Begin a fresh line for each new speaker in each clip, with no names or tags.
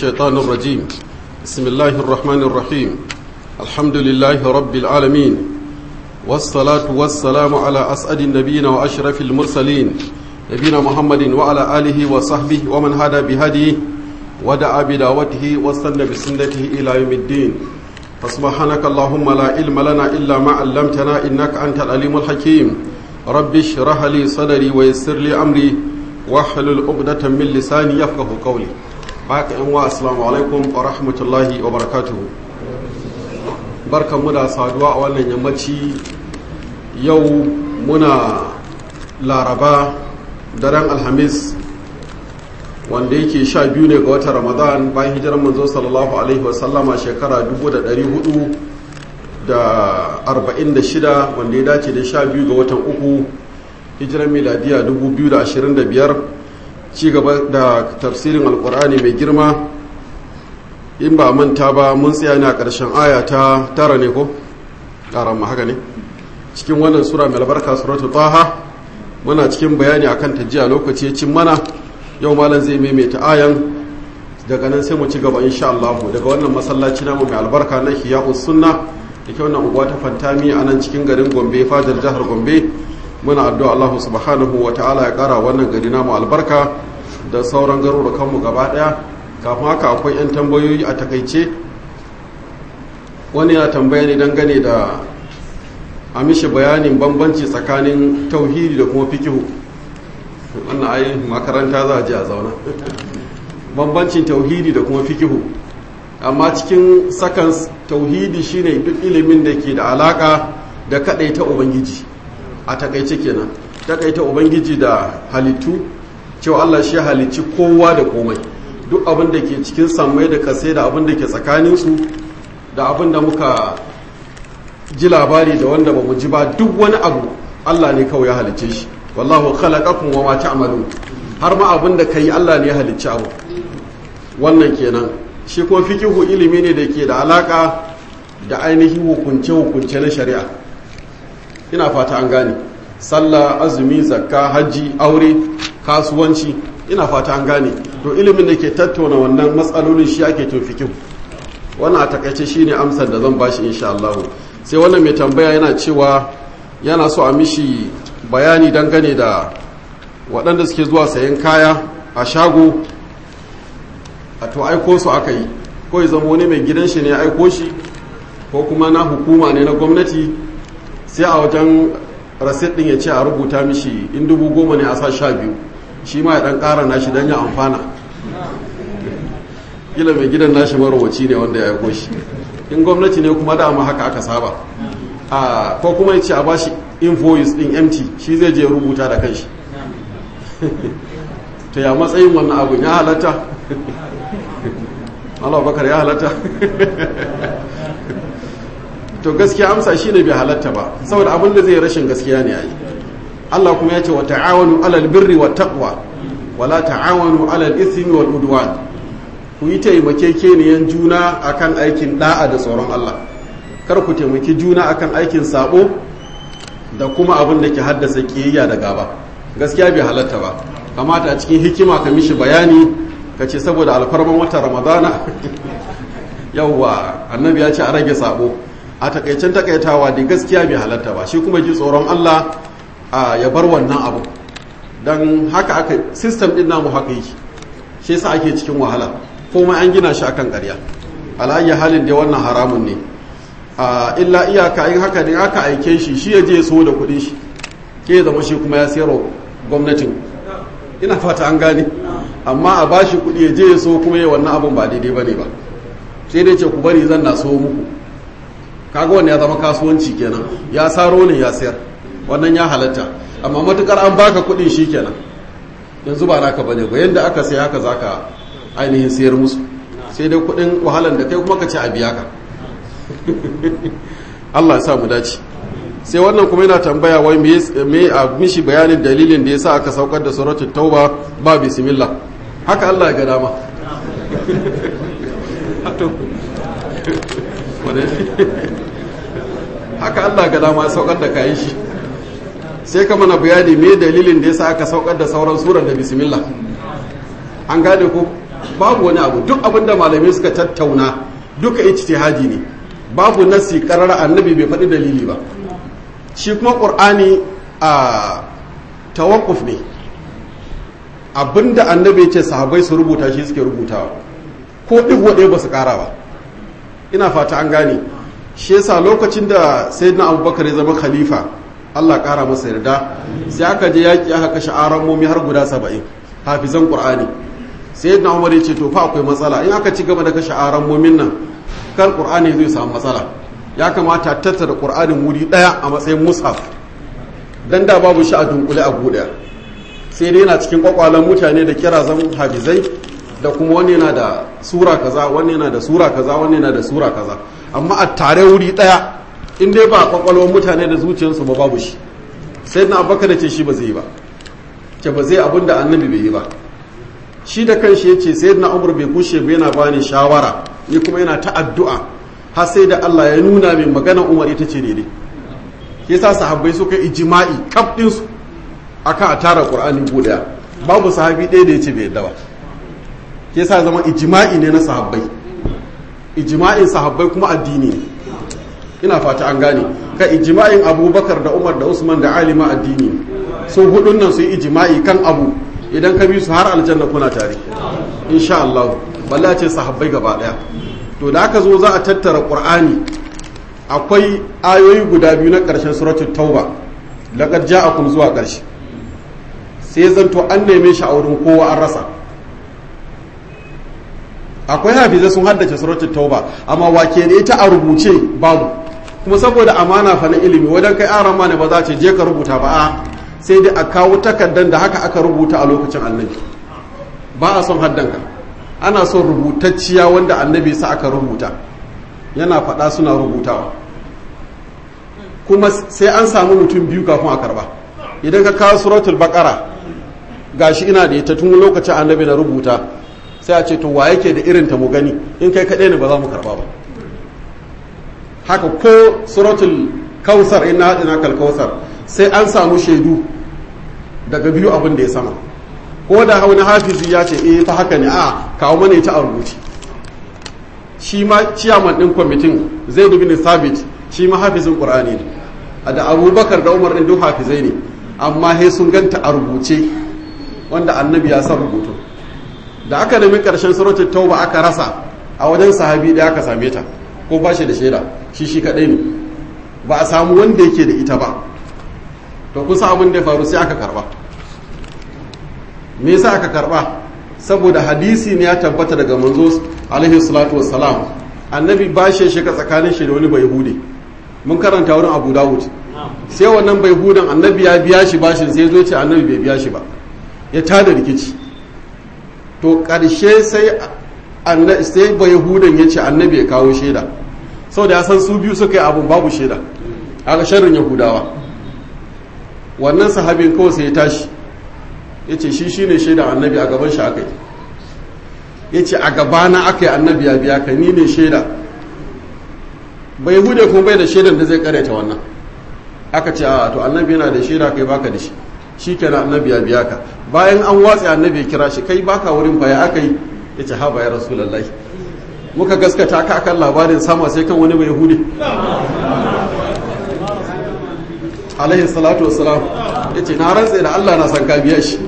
الشيطان الرجيم بسم الله الرحمن الرحيم الحمد لله رب العالمين والصلاة والسلام على أسعد النبيين وأشرف المرسلين نبينا محمد وعلى آله وصحبه ومن هدى بهديه ودعا بدعوته واستنى بسنته إلى يوم الدين فسبحانك اللهم لا علم لنا إلا ما علمتنا إنك أنت العليم الحكيم رب اشرح لي صدري ويسر لي أمري واحلل عقدة من لساني يفقه قولي haka yan wa assalamu alaikum wa rahmatullahi wa barakatuhu barkanmu da saduwa a wannan yammaci yau muna laraba daren alhamis wanda yake sha biyu ne ga watan ramadan bayan hijirar manzo sallallahu alaihi wasallama shekara 446 wanda ya dace da sha biyu ga watan uku hijirar miladiya 2025 ci gaba da tafsirin alkur'ani mai girma in ba manta ba mun tsaya ne a ƙarshen aya ta tara ne ko ƙaran ma haka ne cikin wannan sura mai albarka suratu taha muna cikin bayani akan ta jiya lokaci cin mana yau malam zai maimaita ayan daga nan sai mu ci gaba insha Allah daga wannan masallaci namu mai albarka na hiya'us sunna da ke wannan unguwa ta fantami a nan cikin garin Gombe fadar jihar Gombe muna addu'a Allah subhanahu wa ta'ala ya kara wannan gari namu albarka da sauran garurukanmu gaba daya kafin haka akwai 'yan tambayoyi a takaice wani ya tambaya ne dangane da a mishi bayanin bambanci tsakanin tauhidi da kuma fikihu wannan ayi makaranta za a ji a zauna bambancin tauhidi da kuma fikihu amma cikin sakan tauhidi shine duk ilimin da ke da alaka da ta ubangiji a takaice kenan takaita ubangiji da halittu cewa Allah shi halicci kowa da komai duk abin da ke cikin sammai da kase da abin da ke tsakaninsu da abin da muka ji labari da wanda ba mu ji ba duk wani abu Allah ne kawai ya halicce shi wallahu khalaqakum wa ma ta'malun har ma abin da kai Allah ne ya halicci abu wannan kenan shi kuma fikihu ilimi ne da ke da alaka da ainihin hukunce hukunce na shari'a ina fata an gane sallah azumi zakka hajji aure kasuwanci ina fata an gane to ilimin da ke tattauna wannan matsalolin shi ake to fikihu wannan a takaice shine amsar da zan bashi insha Allah sai wannan mai tambaya yana cewa yana so a mishi bayani dangane da waɗanda suke zuwa sayan kaya a shago a to aiko su aka yi ko ya zama wani mai gidan shi ne ya aiko shi ko kuma na hukuma ne na gwamnati sai a wajen rasit din ya ce a rubuta mishi in dubu goma ne a sa sha biyu shi ma ya dan kara nashi don ya amfana kila mai gidan nashi marowaci ne wanda ya aiko shi in gwamnati ne kuma dama haka aka saba a ko kuma ya ce a bashi invoice din empty shi zai je rubuta da kanshi to ya matsayin wannan abu ya halatta Allah bakar ya halatta to gaskiya amsa shine bai halatta ba saboda abin da zai rashin gaskiya ne yayi Allah kuma ya ce wa ta'awanu alal birri wat taqwa wala ta'awanu alal ithmi wal udwan ku yi taimakekeniyan juna akan aikin da'a da tsoron Allah kar ku taimaki juna akan aikin sabo da kuma abin da ke haddasa kiyayya da gaba gaskiya bai halatta ba kamata a cikin hikima ka mishi bayani ka ce saboda alfarman wata ramadana yawwa annabi ya ce a rage sabo a takaicen takaitawa da gaskiya bai halatta ba shi kuma ji tsoron Allah ya bar wannan abu don haka aka system din namu haka yake shi yasa ake cikin wahala komai an gina shi akan ƙarya alayya halin da wannan haramun ne illa iyaka in haka ne aka aike shi shi ya je so da kuɗin shi ke zama shi kuma ya sayarwa gwamnatin ina fata an gane amma a bashi kuɗi ya je ya so kuma ya wannan abun ba daidai bane ba sai dai ce ku bari zan na so muku kaga wanda ya zama kasuwanci kenan ya saro ne ya sayar wannan ya halatta amma matukar an baka kudin shi kenan yanzu ba naka bane ba yanda aka sai haka zaka ainihin sayar musu sai dai kudin wahalan da kai kuma ka ce a biya ka Allah ya sa mu dace sai wannan kuma yana tambaya wai me a mishi bayanin dalilin da yasa aka saukar da suratul tauba ba bismillah haka Allah ya ga dama haka Allah ga dama saukar da kayan shi sai ka mana bayani me dalilin da yasa aka saukar da sauran surar da bismillah an gane ko babu wani abu duk abin da malamai suka tattauna duka ijtihadi ne babu nasi karara annabi bai faɗi dalili ba shi kuma ƙur'ani a tawakkuf ne abinda annabi ce sahabbai su rubuta shi suke rubutawa ko ɗigo ɗaya ba su ƙara ba ina fata an gane shi yasa lokacin da sayyidina abubakar ya zama khalifa allah ƙara masa yarda sai aka je yaƙi aka kashe aran momi har guda saba'in hafizan ƙur'ani sayyidina umar ya ce to fa akwai matsala in aka ci gaba da kashe aran momin nan kar ƙur'ani zai samu matsala ya kamata tattara ƙur'anin wuri ɗaya a matsayin mushaf dan da babu shi a dunkule a buɗe sai dai yana cikin kwakwalen mutane da kira zan hafizai da kuma wani yana da sura kaza wani yana da sura kaza wani yana da sura kaza amma a tare wuri daya in dai ba kwakwalwar mutane da zuciyarsu ba babu shi sai na abubakar da ce shi ba zai yi ba ce ba zai abin da annabi bai yi ba shi da kanshi ya ce sai na umar bai kushe ba yana bani shawara ni kuma yana ta addu'a har sai da Allah ya nuna min magana umar ita ce daidai ke sa sahabbai suka ijima'i kaf ɗinsu akan a tara ƙur'ani guda babu sahabi ɗaya da ya ce bai yadda ba ke sa zama ijima'i ne na sahabbai ijima'in sahabbai kuma addini ne ina fata an gane ka ijima'in abubakar da umar da usman da ali ma addini ne su hudun nan su yi ijima'i kan abu idan ka bi su har aljanna kuna tare insha Allah balla ce sahabbai gaba daya to da aka zo za a tattara qur'ani akwai ayoyi guda biyu na ƙarshen suratul tauba laqad ja'akum zuwa ƙarshe sai zanto an neme shi a wurin kowa an rasa akwai hafizai sun haddace suratul tauba amma wake da ita a rubuce babu kuma saboda amana fa na ilimi wajen kai aran ma ne ba za ce je ka rubuta ba a sai dai a kawo takardar da haka aka rubuta a lokacin annabi ba a son haddanka ana son rubutacciya wanda annabi sa aka rubuta yana faɗa suna rubutawa kuma sai an samu mutum biyu kafin a karba idan ka kawo suratul baqara gashi ina da ita tun lokacin annabi na rubuta sai a ce to wa yake da irin ta mu gani in kai kaɗai ne ba za mu karba ba haka ko suratul kausar ina haɗina kalkausar sai an samu shaidu daga biyu abin da ya sama ko da wani hafizi ya ce eh fa haka ne a kawo mana ita a rubuci shi ma ciyaman ɗin kwamitin zai dubi ne sabit shi ma hafizin ƙur'ani ne da abubakar da umar ɗin duk hafizai ne amma he sun ganta a rubuce wanda annabi ya san rubutu da aka nemi ƙarshen suratul tauba aka rasa a wajen sahabi da aka same ta ko ba shi da shaida shi shi kaɗai ne ba a samu wanda yake da ita ba to kusa abin da ya faru sai aka karba me yasa aka karba saboda hadisi ne ya tabbata daga manzo alaihi salatu wassalam annabi ba shi shiga tsakanin shi da wani bai hude mun karanta wurin abu dawud sai wannan bai hudan annabi ya biya shi bashin sai zo ce annabi bai biya shi ba ya tada rikici to ƙarshe sai sai bai hudan ya ce annabi ya kawo shaida saboda ya san su biyu suka yi abun babu shaida aka sharrin yahudawa wannan sahabin kawai sai ya tashi ya ce shi shine shaidan annabi a gaban shi aka yi ya ce a gabana aka yi annabi ya biya ka ni ne shaida bai hude kuma bai da shaidan da zai karyata wannan aka ce a to annabi yana da shaida kai baka da shi shi kenan annabi ya biya ka bayan an watsa annabi ya kira shi kai baka wurin baya aka yi ya ce haba ya rasulallah muka gaskata ka akan labarin sama sai kan wani bai hude alaihi salatu wassalam ya ce na rantse da allah na san ka biya shi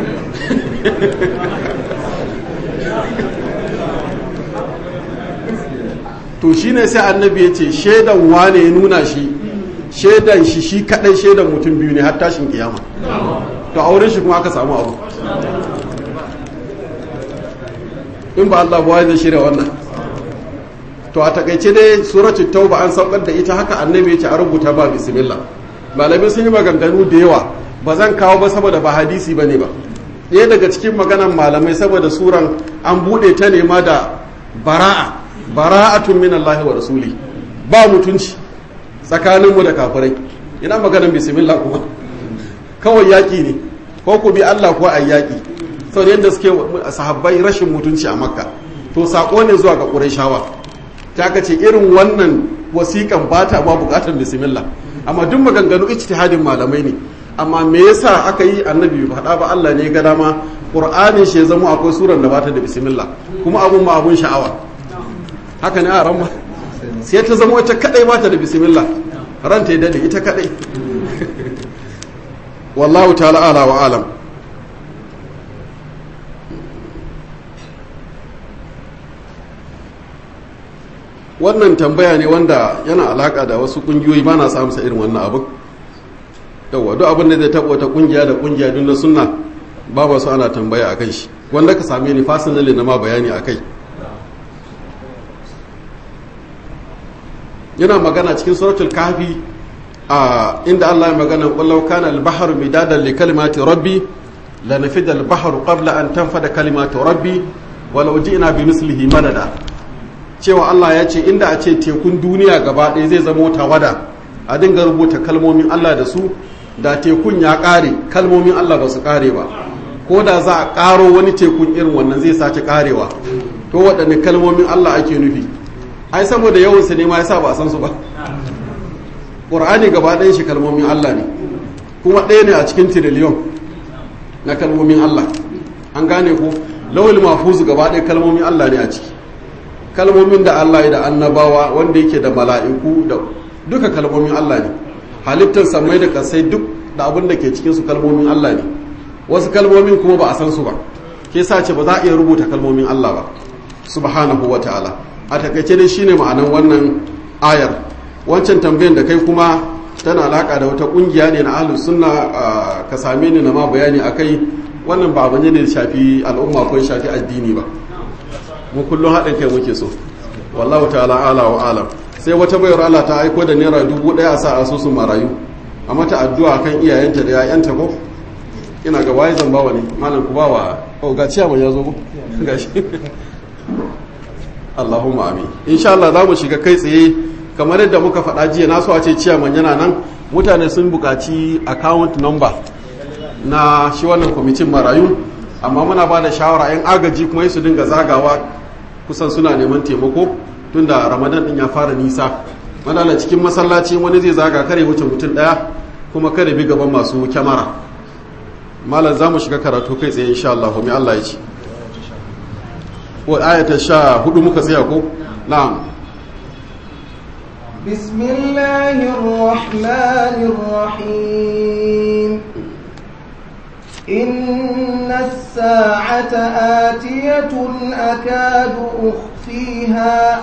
to shine sai annabi ya ce shaidan wane ya nuna shi shaidan shi shi kadai shaidan mutum biyu ne har tashin kiyama to auren shi kuma aka samu abu in ba Allah ba zai shirya wannan to a takaice dai suratul tauba an saukar da ita haka annabi ya ce a rubuta ba bismillah malamai sun yi maganganu da yawa ba zan kawo ba saboda ba hadisi bane ba ɗaya daga cikin maganan malamai saboda suran an buɗe ta nema da bara'a bara'atun min Allah wa rasuli ba mutunci tsakaninmu da kafirai ina maganan bismillah kuma kawai yaƙi ne ko ku bi Allah ko a yaƙi sau da yadda suke sahabbai rashin mutunci a makka to saƙo ne zuwa ga ƙurayshawa ta ka ce irin wannan wasiƙan ba ta ba buƙatar bismillah amma duk maganganu ijtihadin malamai ne amma me yasa aka yi annabi faɗa ba Allah ne ga dama qur'anin shi ya zama akwai suran da bata da bismillah kuma abun ma abun sha'awa haka ne a ran sai ta zama wata kadai bata da bismillah ranta ya dade ita kadai wallahu ta'ala ala wa alam wannan tambaya ne wanda yana alaka da wasu kungiyoyi ba na samu sa irin wannan abin yawa duk abin da zai taɓa wata kungiya da kungiya dun na sunna babu su ana tambaya a kai shi wanda ka same ni fasinali na ma bayani a kai yana magana cikin suratul kahfi a inda Allah ya magana wallau kana al-bahru midadan li kalimati rabbi la nafida al-bahru qabla an tanfada kalimatu rabbi walau ji'na bi mislihi madada cewa Allah ya ce inda a ce tekun duniya gaba ɗaya zai zama wata wada a dinga rubuta kalmomin Allah da su da tekun ya ƙare kalmomin Allah ba su ƙare ba ko da za a ƙaro wani tekun irin wannan zai sace ƙarewa to waɗanne kalmomin Allah ake nufi ai saboda yawan su ne ma yasa ba a san su ba Qur'ani gaba ɗayan shi kalmomin Allah ne kuma ɗaya ne a cikin tiriliyon na kalmomin Allah an gane ko lawal mahfuz gaba ɗaya kalmomin Allah ne a ciki kalmomin da Allah ya da annabawa wanda yake da mala'iku da duka kalmomin Allah ne halittar samai da kasai duk da abin da ke cikinsu kalmomin Allah ne wasu kalmomin kuma ba a san su ba ke sa ce ba za a iya rubuta kalmomin Allah ba subhanahu wa ta'ala a takaice dai shine ma'anan wannan ayar wancan tambayan da kai kuma tana alaka da wata kungiya ne na ahlus sunna ka same ni na ma bayani akai wannan ba abin ne da shafi al'umma ko shafi addini ba mu kullum haɗin kai muke so wallahu ta'ala ala wa alam sai wata bayar Allah ta aiko da naira dubu ɗaya a sa asusun marayu a mata addu'a kan iyayenta da yayanta ko ina ga waye zan bawa ne malam ku bawa oh ga ciya ya zo ko gashi Allahumma amin insha Allah za mu shiga kai tsaye kamar yadda muka faɗa jiya na so a ce ciyaman yana nan mutane sun buƙaci account number na shi wannan kwamitin marayu amma muna ba da shawara 'yan agaji kuma su dinga zagawa kusan suna neman taimako tunda ramadan din ya fara nisa madala cikin masallaci wani zai zaga kare wuce mutum daya kuma kare bi gaban masu kyamara malam za mu shiga karatu kai tsaye insha Allah mai Allah ya ci ko ayata sha hudu muka tsaya ko na'am
bismillahir rahmanir rahim إن الساعة آتية أكاد أخفيها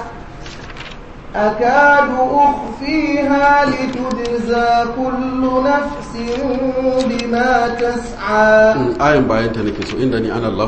أكاد أخفيها لتجزى كل نفس بما تسعى
آية باين تنكسو إنني أنا الله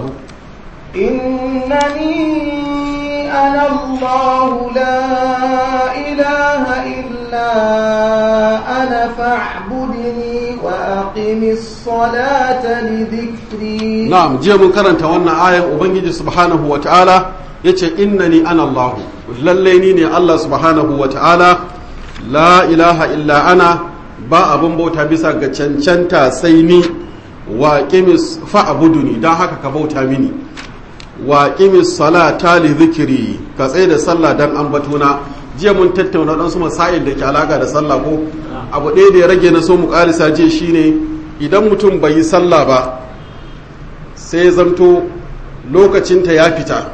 إنني أنا الله لا إله إلا أنا فاعبدني وأقم الصلاة لذكري
نعم جي من كرنت وانا آية وبنجي سبحانه وتعالى yace innani ana Allah lalle ni ne Allah subhanahu wa ta'ala la ilaha illa ana ba abun bauta bisa ga cancanta sai ni wa qimis fa'buduni dan haka ka bauta mini wa qimis salata li dhikri ka tsaye da sallah dan ambatona jiya mun tattauna dan su masail da ke alaka da sallah ko abu ɗaya da ya rage na so mu karisa je shine idan mutum bai yi sallah ba sai ya zamto lokacinta ya fita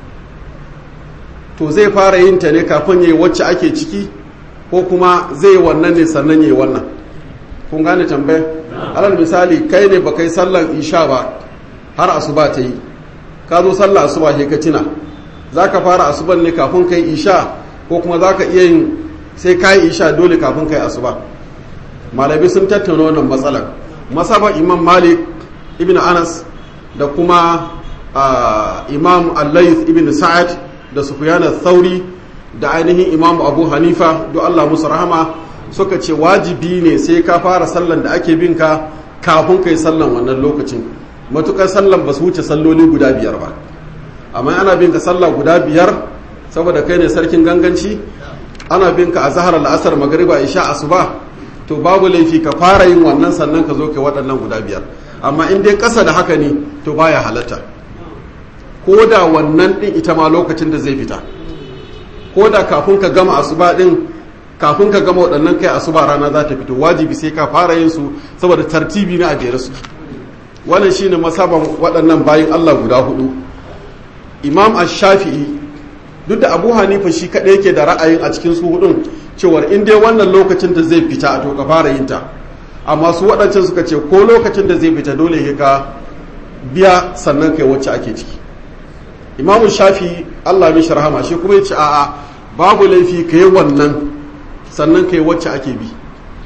to zai fara yin ta ne kafin yayi wacce ake ciki ko kuma zai wannan ne sannan yayi wannan kun gane tambaya alal misali kai ne baka yi sallar isha ba har asuba ta yi ka zo sallar asuba sai ka tuna zaka fara asuban ne kafin kai isha ko kuma zaka iya yin sai kai isha dole kafin kai asuba malami sun tattauna wannan matsalar masaba imam malik ibn anas da kuma imam al-layth ibn sa'ad da sufyan thauri da ainihin imam abu hanifa do Allah musu rahama suka ce wajibi ne sai ka fara sallan da ake bin ka kafin kai sallan wannan lokacin matukar sallan ba su wuce salloli guda biyar ba amma ana bin ka sallah guda biyar saboda kai ne sarkin ganganci ana bin ka a zahar al'asar magariba isha asuba to babu laifi ka fara yin wannan sannan ka zo kai waɗannan guda biyar amma in dai ƙasa da haka ne to baya halatta ko da wannan ɗin ita ma lokacin da zai fita ko da kafin ka gama asuba ɗin kafin ka gama waɗannan kai asuba rana za ta fito wajibi sai ka fara yin su saboda tartibi na ajiyar su wannan shine masaban waɗannan bayin Allah guda hudu imam ash-shafi'i duk da abu hanifa shi kaɗai yake da ra'ayin a cikin su hudun cewar in dai wannan lokacin da zai fita to ka fara yin ta amma su waɗancan suka ce ko lokacin da zai fita dole ya ka biya sannan kai wacce ake ciki imamu shafi allah mishi rahama shi kuma ya ce a'a babu laifi ka yi wannan sannan kai wacce ake bi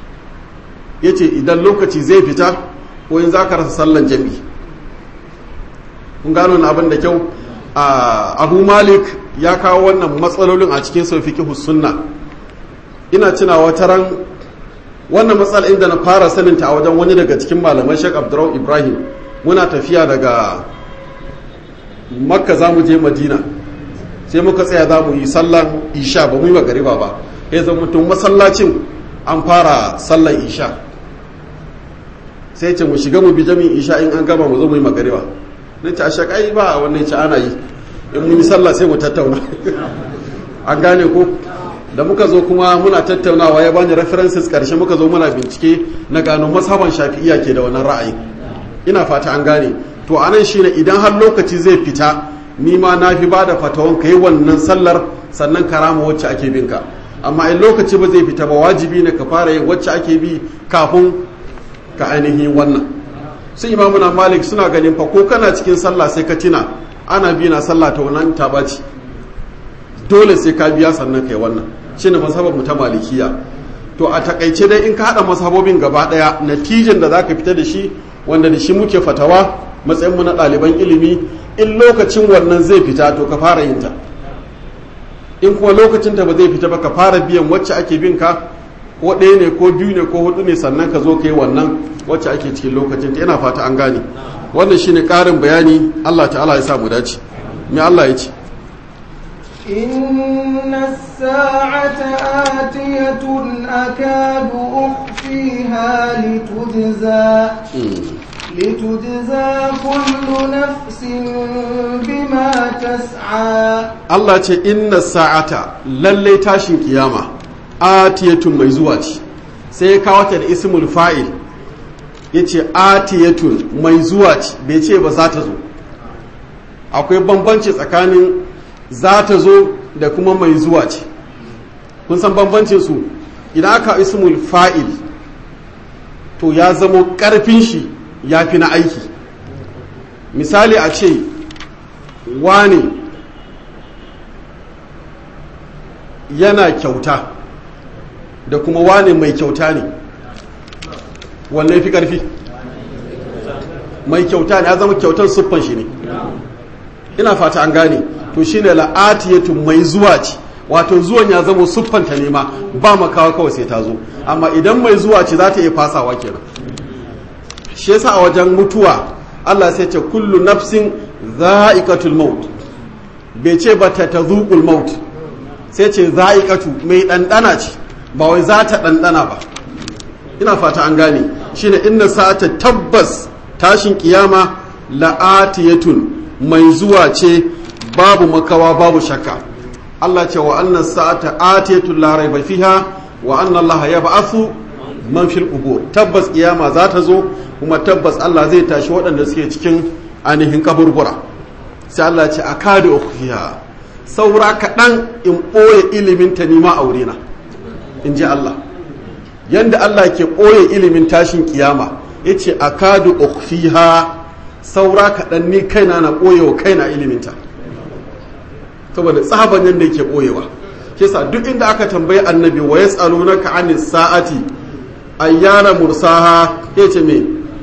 ya ce idan lokaci zai fita ko in za ka rasa sallan jami'i kun gano na abin da kyau abu malik ya kawo wannan matsalolin a cikin saufi sunna ina cina wata ran wannan matsala inda na fara saninta a wajen wani daga cikin malaman shek abdurrahman ibrahim muna tafiya daga makka za mu je madina sai muka tsaya za mu yi sallan isha ba mu yi magariba ba ya zama mutum masallacin an fara sallan isha sai ce mu shiga mu bi jami'in isha in an gama mu zo mu yi magariba na ce a shakai ba a wannan ce ana yi in mun yi sallah sai mu tattauna an gane ko da muka zo kuma muna tattaunawa ya bani references karshe muka zo muna bincike na gano mazhaban shafi'iyya ke da wannan ra'ayi ina fata an gane to anan shine idan har lokaci zai fita ni ma na fi ba da fatawan ka yi wannan sallar sannan karama wacce ake bin ka amma in lokaci ba zai fita ba wajibi ne ka fara yin wacce ake bi kafin ka ainihin wannan sai imamuna malik suna ganin fa ko kana cikin sallah sai ka tina ana bi na sallah ta wannan ta baci dole sai ka biya sannan kai wannan shine mazhabar mu ta malikiya to a takaice dai in ka hada mazhabobin gaba daya natijan da zaka fita da shi wanda da shi muke fatawa matsayin mu na ɗaliban ilimi in lokacin wannan zai fita to ka fara yin ta in kuma lokacin ta ba zai fita ba ka fara biyan wacce ake bin ka ko ɗaya ne ko biyu ne ko hudu ne sannan ka zo ka yi wannan wacce ake cikin lokacin ta yana fata an gane wannan shine ƙarin bayani Allah ta'ala ya sa mu dace me Allah ya ce
إن الساعة آتية أكاد أخفيها لتجزى لتجزى كل نفس بما تسعى
Allah ce inna sa'ata lalle tashin kiyama atiyatun mai zuwa ce sai ya kawo ta da ismul fa'il yace atiyatun mai zuwa ce bai ce ba za ta zo akwai bambanci tsakanin za ta zo da kuma mai zuwa ce kun san bambancin su idan aka ismul fa'il to ya zamo karfin shi ya fi na aiki misali a ce wane yana kyauta da kuma wane mai kyauta ne wanne fi karfi mai kyauta ne ya zama kyautar siffan shi ne ina fata an gane to shine la'atiyatu mai zuwa ce wato zuwan ya zama siffanta ne ma ba makawa kawai sai ta zo amma idan mai zuwa ce za ta iya fasawa kenan shi yasa a wajen mutuwa Allah sai ce kullu nafsin za'iqatul maut bai ce ba ta tazuqul maut sai ce za'iqatu mai dandana ce ba wai za ta dandana ba ina fata an gane shine inna sa'ata tabbas tashin kiyama la'atiyatun mai zuwa ce babu makawa babu shakka Allah ce wa annas sa'ata atiyatun la raiba fiha wa anna Allah yab'athu man fil qubur tabbas kiyama za ta zo kuma tabbas Allah zai tashi waɗanda suke cikin ainihin kaburbura sai Allah ce akadu ukhfiha saura kaɗan in ɓoye ilimin ta nima aure na in ji Allah yanda Allah ke ɓoye ilimin tashin kiyama yace akadu ukhfiha saura kaɗan ni kaina na ɓoye wa kaina iliminta saboda tsaban yadda yake ɓoyewa kisa duk inda aka tambayi annabi wa yas'alunaka anis sa'ati ayyana mursaha yace me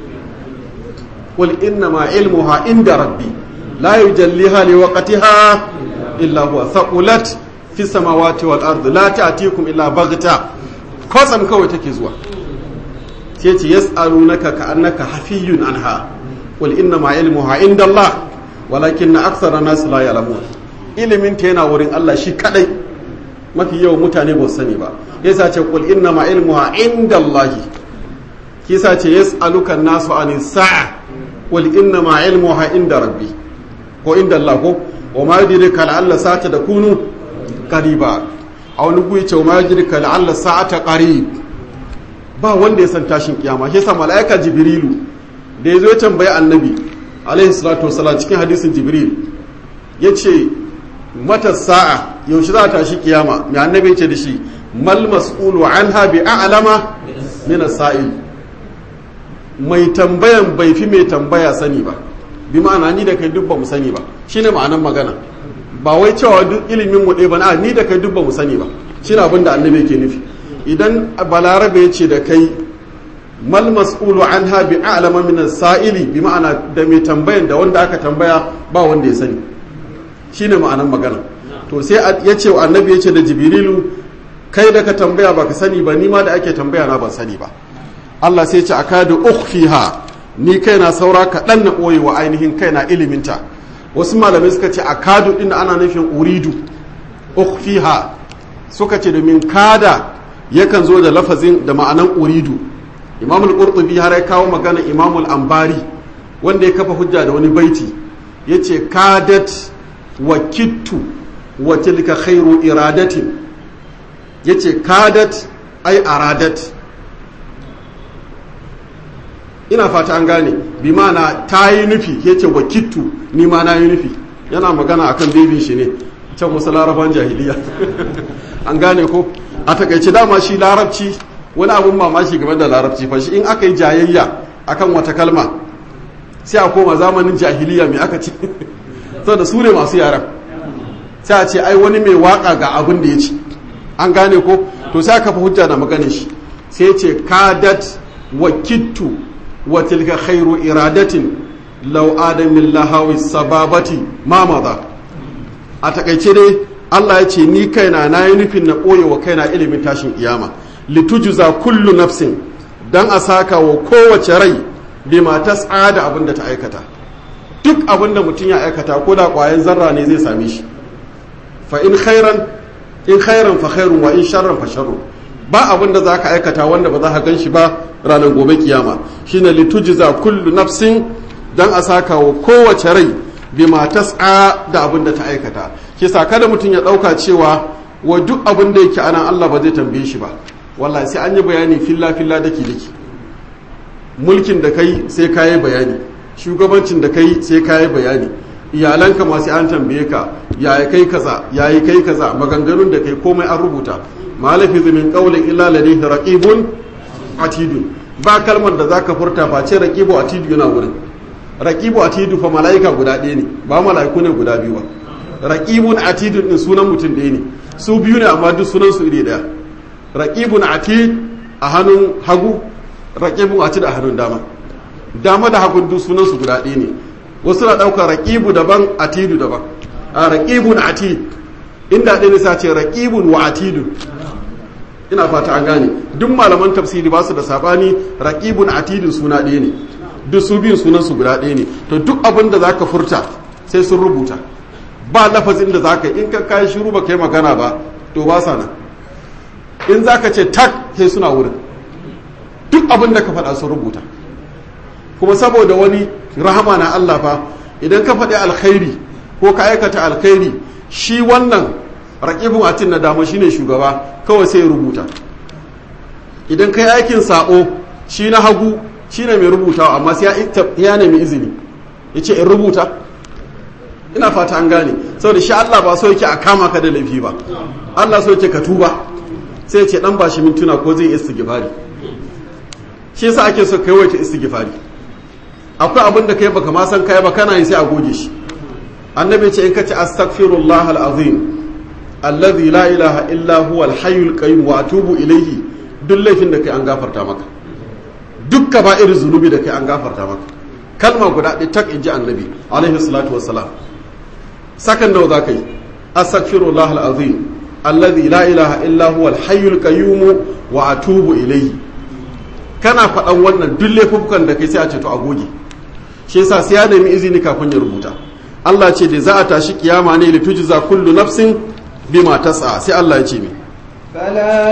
qul inna ma ilmuha inda rabbi la yujalliha liwaqtiha illa huwa thaqulat fi samawati wal ardi la ta'tikum illa baghta kwatsam kawai take zuwa sai ce yas'alunaka ka'annaka hafiyun anha qul inna ma ilmuha inda Allah walakinna akthara nas la ya'lamun ilimin ta yana wurin Allah shi kadai mafi yawan mutane ba su sani ba yasa ce qul inna ma ilmuha inda Allah kisa ce yas'aluka nasu anis sa'a qul inna ma ilmuha inda rabbi ko inda Allah ko wa ma yudrika la'alla sa'ata takunu qariba a wani guri ce wa ma yudrika la'alla sa'ata qarib ba wanda ya san tashin kiyama shi yasa malaika jibrilu da ya zo ya tambayi annabi alaihi salatu wasalam cikin hadisin jibril ya ce mata sa'a yaushe za a tashi kiyama mai annabi ce da shi mal mas'ulu anha bi a'lama min as-sa'il mai tambayan bai fi mai tambaya sani ba bi ma'ana ni da kai duk ba mu sani ba shine ma'anan magana ba wai cewa duk ilimin mu ɗaya ba na ni da kai duk ba mu sani ba shine abin da annabi yake nufi idan balarabe ya ce da kai mal mas'ulu anha bi a'lama min as-sa'ili bi ma'ana da mai tambayan da wanda aka tambaya ba wanda ya sani shine ma'anan magana to sai ya ce wa annabi ya ce da jibrilu kai da ka tambaya baka sani ba ni ma da ake tambaya na ban sani ba Allah sai ya ce akadu ukhfiha ni kaina saura kaɗan na ɓoye wa ainihin kaina iliminta wasu malamai suka ce akadu ɗin ana nufin uridu ukhfiha suka ce domin kada yakan zo da lafazin da ma'anan uridu imamul qurtubi har ya kawo magana imamul ambari wanda ya kafa hujja da wani baiti yace kadat wa kittu wa tilka khairu iradatin yace kadat ai aradat ina fata an gane bi mana ta yi nufi yace wa kittu ni ma na yi nufi yana magana akan bebin shi ne can wasu laraban jahiliya an gane ko a takaice dama shi larabci wani abun mamaki game da larabci fa shi in aka yi jayayya akan wata kalma sai a koma zamanin jahiliya mai aka ce saboda su ne masu yaran sai a ce ai wani mai waka ga abin da ya ci an gane ko to sai aka fi hujja da maganin shi sai ce kadat wa kittu wa tilka khairu iradatin law adamin lahawi sababati ma maza a takaice dai Allah ya ce ni kaina na yi nufin na ɓoye wa kaina ilimin tashin kiyama litujuza kullu nafsin dan a saka wa kowace rai bima tas'a da abin da ta aikata duk abin da mutum ya aikata ko da ƙwayan zarra ne zai same shi fa in khairan in khairan fa khairun wa in sharran fa sharrun ba abin da zaka aikata wanda ba za ka gan shi ba ranar gobe kiyama shine litujiza kullu nafsin dan a saka wa kowace rai bima tas'a da abin da ta aikata kisa kada mutum ya dauka cewa wa duk abin da yake anan Allah ba zai tambaye shi ba wallahi sai an yi bayani filla filla daki daki mulkin da kai sai kayi bayani shugabancin da kai sai kayi bayani iyalanka ma sai an tambaye ka yaya kai kaza yayi kai kaza maganganun da kai komai an rubuta malafi min qawlin illa ladayhi raqibun atidun ba kalmar da zaka furta ba ce raqibu atidu yana wurin raqibu atidu fa malaika guda ɗaya ne ba malaiku ne guda biyu ba raqibun atidun din sunan mutum ɗaya ne su biyu ne amma duk sunan su iri ɗaya raqibun atid a hannun hagu raqibun atid a hannun dama dama da hagun duk sunan su guda ɗaya ne wasu na ɗaukar raqibu daban atidu daban a raqibun atid inda ɗaya ne sa ce raqibun wa atidun ina fata an gane duk malaman tafsiri ba su da sabani raqibun atidun suna ɗaya ne duk su biyun sunan su guda ɗaya ne to duk abin da zaka furta sai sun rubuta ba lafazin da zaka in ka kai shiru ba kai magana ba to ba sa nan in zaka ce tak sai suna wurin duk abin da ka faɗa sun rubuta kuma saboda wani rahama na Allah fa idan ka faɗi alkhairi ko ka aikata alkhairi shi wannan raƙibin atin na dama shine shugaba kawai sai ya rubuta idan kai aikin sabo shi na hagu shine mai rubutawa amma sai ya nemi izini ya ce in rubuta ina fata an gane saboda shi Allah ba so yake a kama ka da laifi ba Allah so yake ka tuba sai ya ce dan ba shi mintuna ko zai istighfari shi yasa ake so kai wace istighfari akwai abin da kai baka ma san kai ba kana yi sai a goge shi annabi ce in ka ce astaghfirullah alazim alladhi la ilaha illa huwa alhayyul qayyum wa atubu ilayhi duk laifin da kai an gafarta maka duk kaba'ir zunubi da kai an gafarta maka kalma guda ɗaya tak inji annabi alaihi salatu wassalam sakan nawa za ka yi astaghfirullah alazim alladhi la ilaha illa huwa alhayyul qayyum wa atubu ilayhi kana faɗan wannan duk laifukan da kai sai a ce to a goge shi yasa sai ya nemi izini kafin ya rubuta Allah ce da za a tashi kiyama ne li tujza kullu nafsin bima tas'a sai Allah ya ce mi
فلا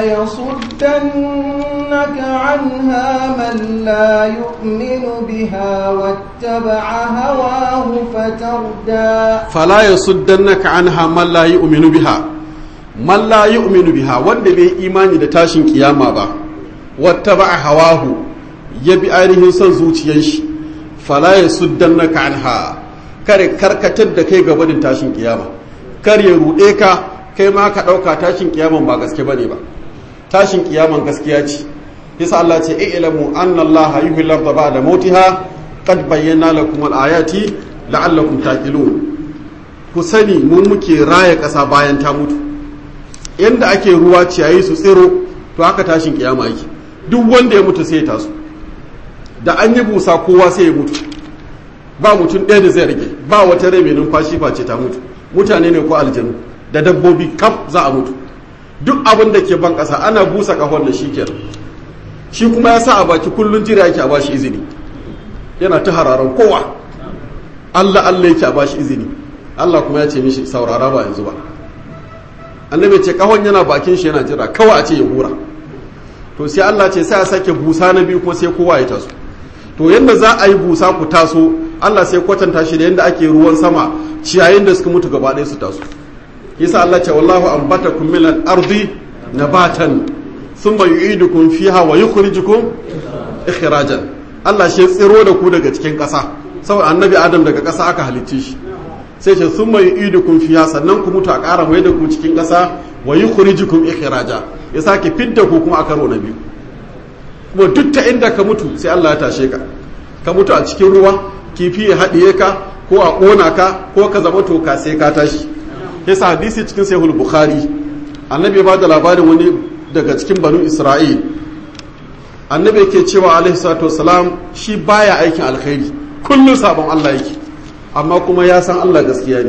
يصدنك عنها من لا يؤمن بها واتبع هواه فتردى
فلا يصدنك عنها من لا يؤمن بها man la yu'minu biha wanda bai imani da tashin kiyama ba wattaba hawahu ya bi ainihin son zuciyar shi fala yasuddannaka anha kare karkatar da kai gabanin tashin kiyama kar ya rude ka kai ma ka dauka tashin kiyaman ba gaske bane ba tashin kiyaman gaskiya ce yasa Allah ce i'lamu anna Allah yuhyil arda ba'da mautiha qad bayyana lakum al-ayati la'allakum taqilun ku sani mun muke raya ƙasa bayan ta mutu yanda ake ruwa ciyayi su tsiro to haka tashin kiyama yake duk wanda ya mutu sai ya taso da an yi busa kowa sai ya mutu ba mutum ɗaya da zai rage ba wata rai mai numfashi face ta mutu mutane ne ko aljanu da dabbobi kaf za a mutu duk abin da ke ban ƙasa ana busa ƙahon da shi kenan shi kuma ya sa a baki kullum jira yake a bashi izini yana ta hararan kowa Allah Allah yake a bashi izini Allah kuma ya ce mishi saurara ba yanzu ba annabi ce kahon yana bakin shi yana jira kawai a ce ya hura to sai Allah ce sai a sake busa na biyu kuma sai kowa ya taso to yanda za a yi busa ku taso Allah sai kwatanta shi da yanda ake ruwan sama ciyayin da suka mutu gaba ɗaya su taso yasa Allah ce wallahu ambatakum min al-ardi nabatan thumma yu'idukum fiha wa yukhrijukum ikhrajan Allah shi tsiro da ku daga cikin ƙasa saboda annabi Adam daga ƙasa aka halicce shi sai ce sun mai idu kun fiya sannan ku mutu a ƙara mai da ku cikin ƙasa wa yi kurijikum ikhraja ya sake fidda ku kuma a karo na biyu kuma duk ta inda ka mutu sai Allah ya tashe ka ka mutu a cikin ruwa kifi ya haɗiye ka ko a ƙona ka ko ka zama toka sai ka tashi yasa hadisi cikin sahih bukhari annabi ya bada labarin wani daga cikin banu isra'il annabi yake cewa alaihi salatu wasalam shi baya aikin alkhairi kullum sabon Allah yake amma kuma ya san Allah gaskiya ne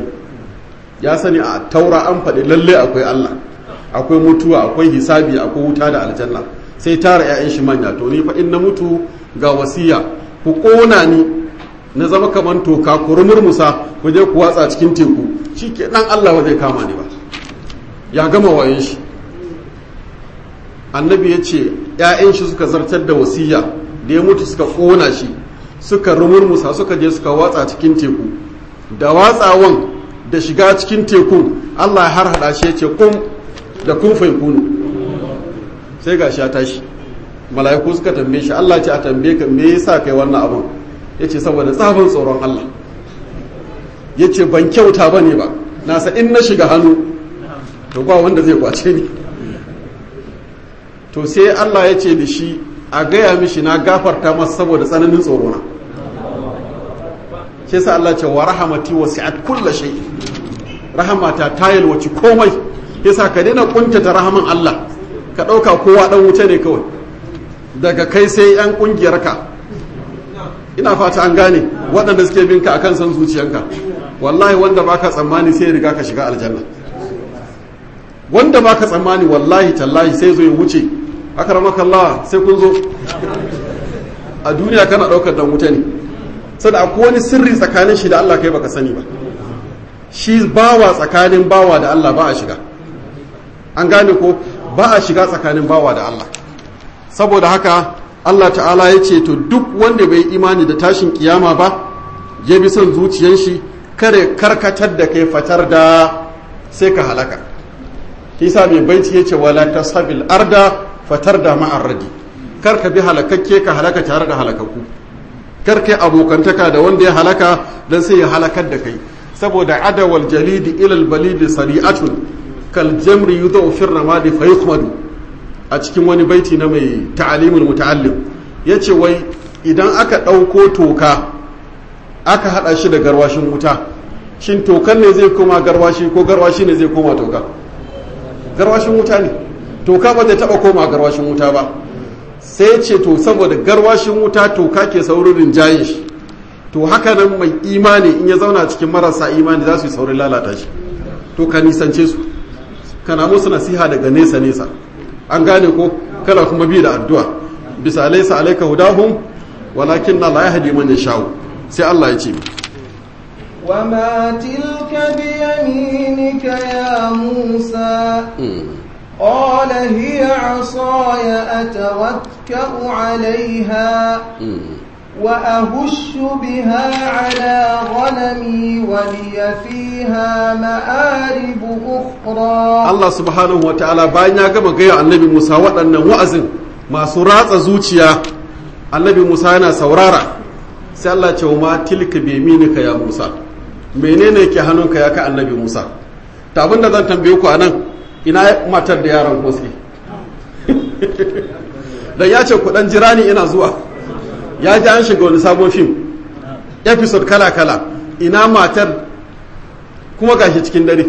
ya sani a taura an faɗi lalle akwai Allah akwai mutuwa akwai hisabi akwai wuta da aljanna sai tara 'ya'yan shi manya to ni fa in na mutu ga wasiya ku ƙona ni na zama kamar toka ku rumurmusa ku je ku watsa cikin teku shi ke ɗan Allah ba zai kama ni ba ya gama wayan shi annabi ya ce 'ya'yan shi suka zartar da wasiya da ya mutu suka ƙona shi suka rumurmusa suka je suka watsa cikin teku da watsawan da shiga cikin tekun Allah har hada shi yace kun da kun fai kunu sai ga ya tashi mala'iku suka tambaye shi Allah ce a tambaye ka me yasa kai wannan abun yace saboda tsabin tsoron Allah yace ban kyauta bane ba nasa in na shiga hannu to ba wanda zai kwace ni to sai Allah ya ce da shi a gaya mishi na gafarta masa saboda tsananin tsorona shi sa Allah ce wa rahamati wasi'at kulla shay rahamata ta yalwaci komai yasa ka daina kuntata rahaman Allah ka dauka kowa dan wuce ne kawai daga kai sai yan kungiyar ka ina fata an gane waɗanda suke bin ka akan san zuciyanka wallahi wanda baka tsammani sai riga ka shiga aljanna wanda baka tsammani wallahi tallahi sai zo ya wuce akramakallah sai kun zo a duniya kana daukar dan wuta ne sada akwai wani sirri tsakanin shi da Allah kai baka sani ba shi bawa tsakanin bawa da Allah ba a shiga an gane ko ba a shiga tsakanin bawa da Allah saboda haka Allah ta'ala ya ce to duk wanda bai imani da tashin kiyama ba ya bi son zuciyan shi kare karkatar da kai fatar da sai ka halaka kisa mai baiti ya ce wala tasabil arda fatar da ma'arradi kar ka bi halakakke ka halaka tare da halakakku kar kai abokantaka da wanda ya halaka dan sai ya halakar da kai saboda adawal jalidi ilal balidi sari'atun kal jamri yudau fi ramadi fa yukhmadu a cikin wani baiti na mai ta'alimul muta'allim yace wai idan aka ɗauko toka aka hada shi da garwashin wuta shin tokan ne zai koma garwashi ko garwashi ne zai koma toka garwashin wuta ne toka ba zai taba koma garwashin wuta ba sai ce to saboda garwashin wuta toka ke saurin rinjaye shi to haka nan mai imani in ya zauna cikin marasa imani za su yi saurin lalata shi to ka nisance su kana musu nasiha daga nesa nesa an gane ko kana kuma bi da addu'a bisa alaysa alayka hudahum walakin la yahdi man yashau sai Allah ya ce
وما تلك بيمينك يا موسى قال هي عصاي أتوكأ عليها وأهش بها على غنمي ولي فيها مآرب أخرى
Allah subhanahu wa ta'ala bayan ya gama gaya annabi Musa waɗannan wa'azin masu ratsa zuciya annabi Musa yana saurara sai Allah ce wa ma tilka bi yaminika ya Musa menene ke hannunka ya ka annabi Musa ta abin da zan tambaye ku anan ina matar da yaron ko sai dan ya ce ku dan jira ni ina zuwa ya ji an shiga wani sabon fim episode kala kala ina matar kuma gashi cikin dare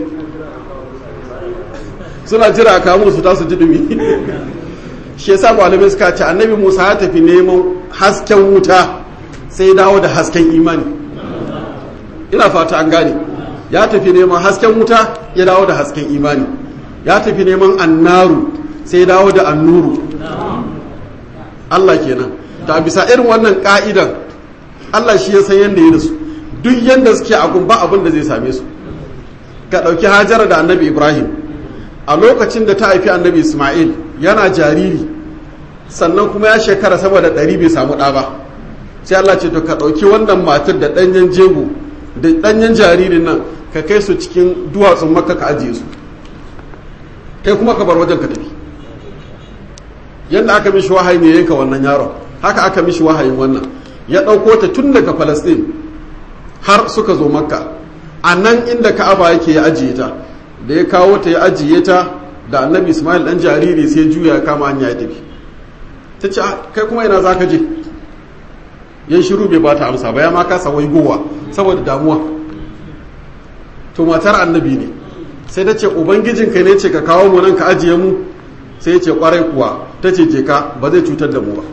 suna jira a kamun su tasu ji dumi shi yasa malamai suka ce annabi Musa ya tafi neman hasken wuta sai dawo da hasken imani ina fata an gane ya tafi neman hasken wuta ya dawo da hasken imani ya tafi neman annaru sai dawo da annuru Allah kenan da bisa irin wannan ka'idan Allah shi ya san yadda ya da su duk yadda suke a ba abin da zai same su ka ɗauki hajara da annabi ibrahim a lokacin da ta haifi annabi ismail yana jariri sannan kuma ya shekara sama da ɗari bai samu ɗa ba sai Allah ce to ka ɗauki wannan matar da ɗanyen jego da ɗanyen jaririn nan ka kai su cikin duwatsun makka ka ajiye su kai kuma ka bar wajen ka tafi yadda aka mishi wahayi ne yanka wannan yaron haka aka mishi wahayin wannan ya ɗauko ta tun daga falastin har suka zo makka a nan inda ka'aba yake ya ajiye ta da ya kawo ta ya ajiye ta da annabi ismail ɗan jariri sai juya kama hanya ya tafi ta ce kai kuma ina za ka je yan shiru bai bata amsa ba ya ma kasa gowa saboda damuwa to matar annabi ne sai ta ce ubangijinka ne ce ka kawo mu nan ka ajiye mu sai ya ce kwarai kuwa ta ce je ka ba zai cutar da mu ba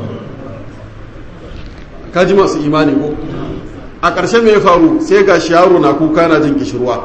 ka ji masu imani ko a ƙarshe mai faru sai ga shi yaro na kuka na jin kishirwa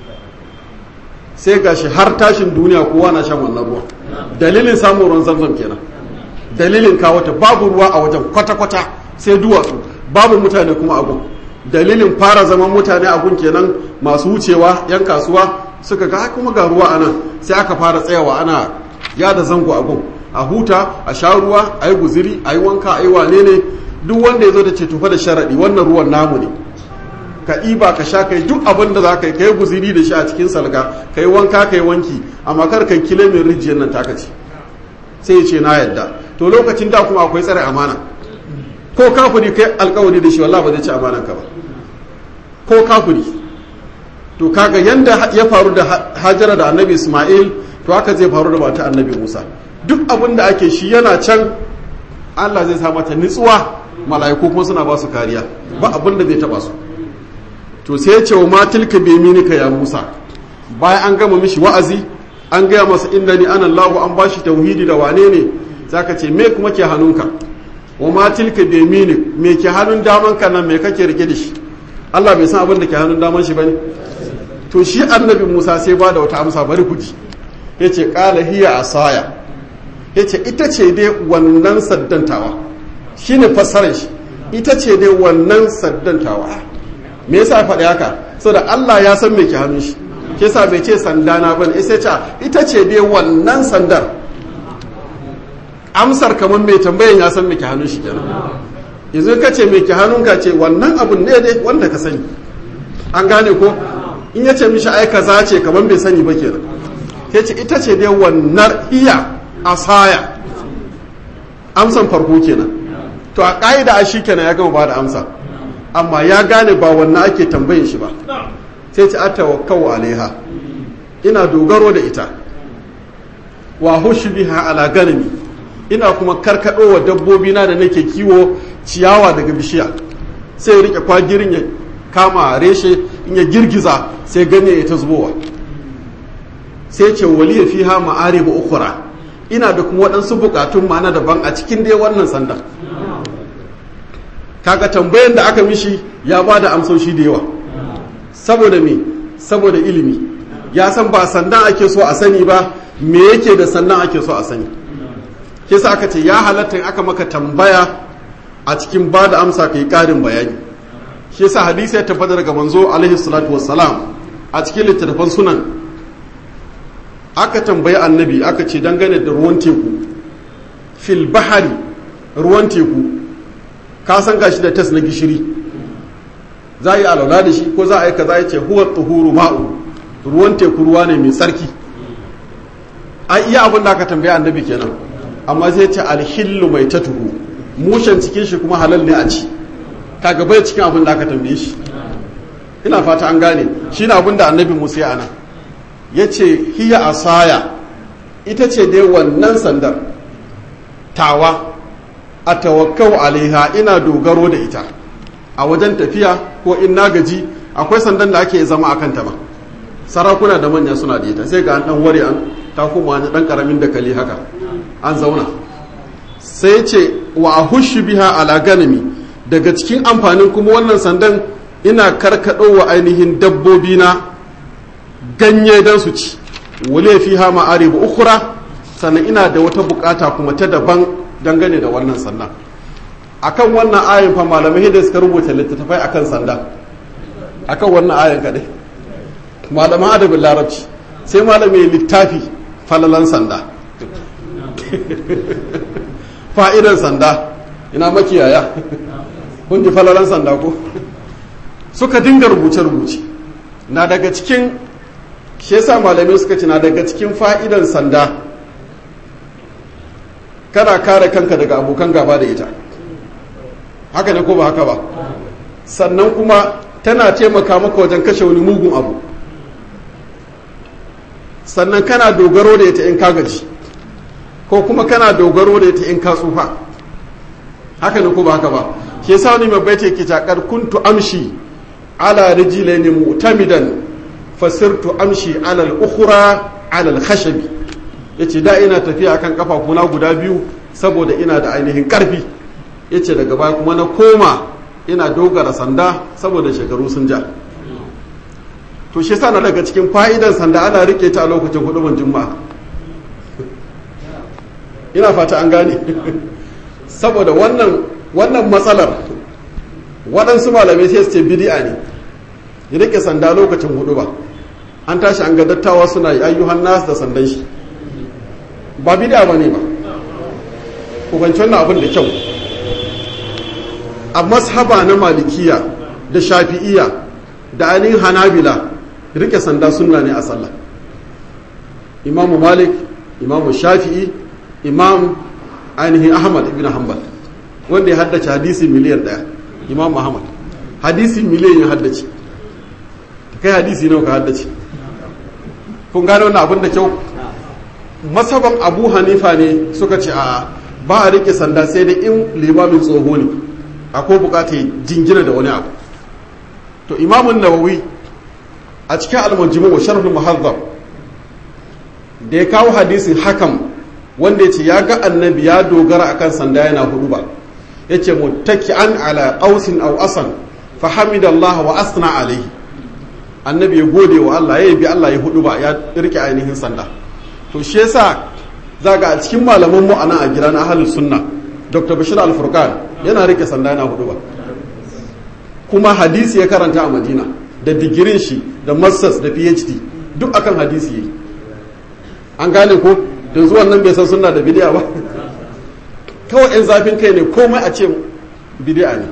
sai ga shi har tashin duniya kowa na shan wannan ruwa dalilin samun ruwan zamzam kenan dalilin kawo ta babu ruwa a wajen kwata-kwata sai duwatsu babu mutane kuma a gun dalilin fara zaman mutane a gun kenan masu wucewa yan kasuwa suka ga kuma ga ruwa a nan sai aka fara tsayawa ana yada zango a gun a huta a sha ruwa a yi guziri a yi wanka a yi wane ne duk wanda ya zo da ce tufa da sharaɗi wannan ruwan namu ne ka ɗiba ka sha kai duk abin da za ka yi ka yi guziri da shi a cikin salga ka yi wanka ka yi wanki amma kar kan kile mai rijiyar nan taka ce sai ya ce na yadda to lokacin da kuma akwai tsare amana ko kafuri kai alkawari da shi wallah ba zai ci amanan ka ba ko kafuri to kaga yanda ya faru da hajara da annabi isma'il to haka zai faru da mata annabi musa duk abin da ake shi yana can allah zai sa mata nitsuwa mala'iku kuma suna ba su kariya ba abin da zai taba su to sai ya ce wa matilka bi minika ya musa bayan an gama mishi wa'azi an gaya masa inda ni ana allahu an bashi tauhidi da wane ne zaka ce me kuma ke hannunka wa matilka bi minik me ke hannun daman ka nan me kake rike da shi allah bai san abin da ke hannun daman shi bane to shi annabi musa sai ba da wata amsa bari ku ji ya ce ƙala hiya asaya ya ce ita ce dai wannan saddantawa shi ne fassarar shi ita ce dai wannan saddantawa me yasa faɗi haka da Allah ya san me ke hannun shi ke sa bai ce sandana bane sai ce ita ce dai wannan sandar amsar kamar mai tambayan ya san me ke hannun shi kenan yanzu ka ce me ke hannun ka ce wannan abun ne dai wanda ka sani an gane ko in ya ce mishi ai kaza ce kamar bai sani ba kenan sai ce ita ce dai wannan iya asaya amsan farko kenan to a ƙa'ida a shi kenan ya gama ba da amsa amma ya gane ba wannan ake tambayin shi ba sai ce atawakkau alaiha ina dogaro da ita wa biha ala ganami ina kuma karkado wa dabbobi na da nake kiwo ciyawa daga bishiya sai ya rike kwagirin ya kama reshe in ya girgiza sai ganye ya ta zubowa sai ce waliya fiha ma'aribu ukhra ina da kuma waɗansu bukatun mana daban a cikin dai wannan sanda kaga tambayan da aka mishi ya ba da amsoshi da yawa saboda me saboda ilimi ya san ba sandan ake so a sani ba me yake da sandan ake so a sani kisa aka ce ya halatta aka maka tambaya a cikin ba da amsa ka yi ƙarin bayani shi yasa hadisi ya tabbata daga manzo alaihi salatu wassalam a cikin littattafan sunan aka tambayi annabi aka ce dangane da ruwan teku fil bahari ruwan teku ka san gashi da tas na gishiri za a yi alaula da shi ko za a yi kaza ya ce huwa tuhuru ma'u ruwan teku ruwa ne mai tsarki an iya abin da aka tambayi annabi kenan amma zai ce alhillu mai tatuhu mushen cikin shi kuma halal ne a ci kaga bai cikin abin da aka tambaye shi ina fata an gane shi na abin da annabi musa ya nan ya ce hiya asaya ita ce dai wannan sandar tawa a tawakkau alaiha ina dogaro da ita a wajen tafiya ko in na gaji akwai sandan da ake zama a kanta ba sarakuna da manya suna da ita sai ga an dan ware an ta kuma wani dan karamin dakali haka an zauna sai ce wa ahushu biha ala ganami daga cikin amfanin kuma wannan sandan ina karkaɗo wa ainihin dabbobi na ganye don su ci wale fi ha ma'aribu ukura sannan ina da wata bukata kuma ta daban dangane da wannan sandan akan wannan ayin fa malamai da suka rubuta littattafai akan sanda akan wannan ayin kadai malaman adabin larabci sai malamai littafi falalan sanda fa'idan sanda ina makiyaya kun ji falalan sanda ko suka dinga rubuce-rubuce na daga cikin shi yasa malamai suka ci na daga cikin fa'idan sanda kana kare kanka daga abokan gaba da ita haka ne ko ba haka ba sannan kuma tana taimaka maka wajen kashe wani mugun abu sannan kana dogaro da ita in ka gaji ko kuma kana dogaro da ita in ka tsufa haka ne ko ba haka ba shi yasa wani mai baita yake takar kuntu amshi ala rijlaini mu'tamidan fasirtu amshi ala al-ukhra ala al-khashabi yace da ina tafiya akan kafafuna guda biyu saboda ina da ainihin karfi yace daga baya kuma na koma ina dogara sanda saboda shekaru sun ja to shi yasa na daga cikin fa'idan sanda ana rike ta a lokacin hudubar juma'a ina fata an gane saboda wannan wannan matsalar waɗansu malamai sai su ce bidi'a ne ya rike sanda lokacin hudu ba an tashi an ga dattawa suna yi ayyuhan nasu da sandan shi ba bidi'a ba ne ba ku fahimci wannan abin da kyau a mashaba na malikiya da shafi'iya da ainihin hanabila rike sanda sunna ne a sallah imamu malik imamu shafi'i imam ainihin ahmad ibn hanbal wanda ya haddace hadisi miliyan daya imam ahmad hadisi miliyan ya haddace kai hadisi nawa ka haddace kun gane wannan abin da kyau masaban abu hanifa ne suka ce a ba a rike sanda sai da in limamin tsoho ne akwai bukata jingina da wani abu to imamun nawawi a cikin almanjimu wa sharhul muhazzab da ya kawo hadisin hakan wanda ya ce ya ga annabi ya dogara akan sanda yana hudu ba ya ce muttaki'an ala qausin aw asan fa hamidallah wa asna alaihi annabi ya gode wa Allah ya bi Allah ya hudu ba ya rike ainihin sanda to shi yasa zaga a cikin malaman mu anan a gidan ahlus sunna dr bashir al-furqan yana rike sanda yana hudu ba kuma hadisi ya karanta a madina da digirin shi da masters da phd duk akan hadisi yi an gane ko da zuwan nan bai san sunna da bidiya ba kawai yan zafin kai ne komai a ce bidiya ne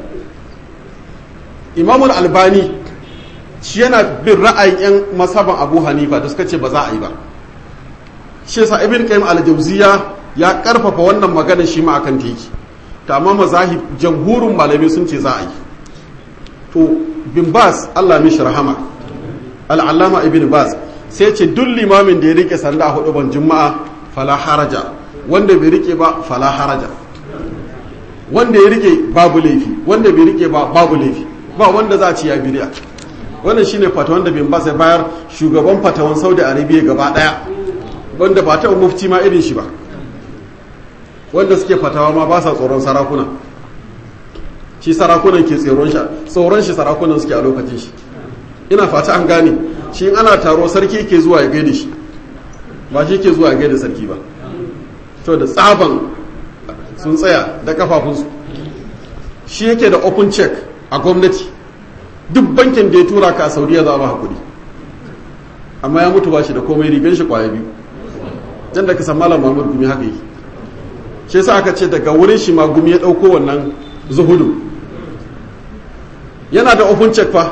imamul albani shi yana bin ra'ayin yan masaban abu hanifa da suka ce ba za a yi ba shi yasa ibn qayyim al-jawziya ya karfafa wannan magana shi ma akan teki ta amma mazahib jamhurin malamai sun ce za a yi to bin bas Allah mishi rahama al'allama ibn bas sai ce duk limamin da ya rike sanda a hudu ban juma'a fala haraja wanda bai rike ba fala haraja wanda ya rike babu laifi wanda bai rike ba babu laifi ba wanda za a ci ya bidiya wannan shine fatawan da bin bas ya bayar shugaban fatawan saudi arabia gaba daya wanda ba ta mufti ma irin shi ba wanda suke fatawa ma ba sa tsoron sarakuna shi sarakunan ke tsoron shi tsoron shi sarakunan suke a lokacin shi ina fata an gane shi ana taro sarki ke zuwa ya gaida shi ba shi ke zuwa ya gaida sarki ba to da tsaban sun tsaya da kafafunsu shi yake da open check a gwamnati duk bankin da ya tura ka a saudiya za a ba hakuri amma ya mutu ba shi da komai rigan shi kwaya biyu dan da ka san malam Muhammad gumi haka yi shi yasa aka ce daga wurin shi ma gumi ya dauko wannan zuhudu yana da open check fa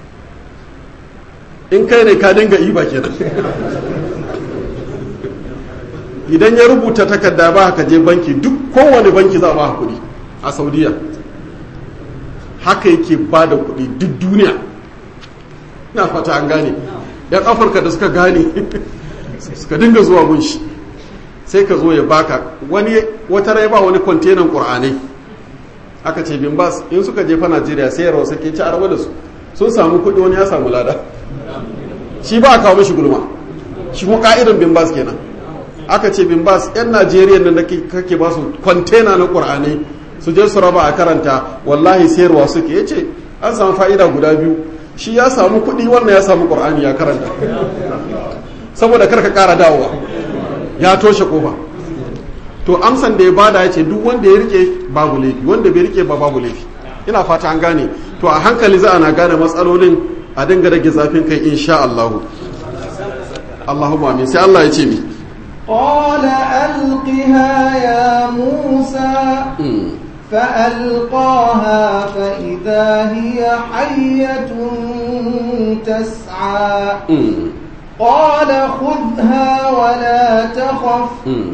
in kai ne ka dinga iba kenan idan ya rubuta takarda ba ka je banki duk kowane banki za a ba hakuri a saudiya haka yake ba da kuɗi duk duniya na fata an gane yan afirka da suka gane suka dinga zuwa gunshi sai ka zo ya baka wani wata rai ba wani kwantenan ƙur'anai aka ce bin bas in suka jefa najeriya sai yarwa suke ci araba da su sun samu kuɗi wani ya samu lada shi ba a kawo mishi gulma shi kuma ka'idan bin bas kenan aka ce bin bas yan najeriya nan da kake ba su kwantena na ƙur'anai su je su raba a karanta wallahi sayarwa suke ya ce an samu fa'ida guda biyu shi ya samu kuɗi wannan ya samu ƙur'ani ya karanta saboda karka ƙara dawowa ya toshe ƙofa to amsan da ya bada ya ce duk wanda ya rike babu laifi wanda bai rike ba babu laifi ina fata an gane to a hankali za a na gane matsalolin a dinga rage zafin kai insha Allah Allahumma amin sai Allah ya ce mi
قال ألقها يا موسى فألقاها فإذا هي حية تسعى قال خذها ولا تخف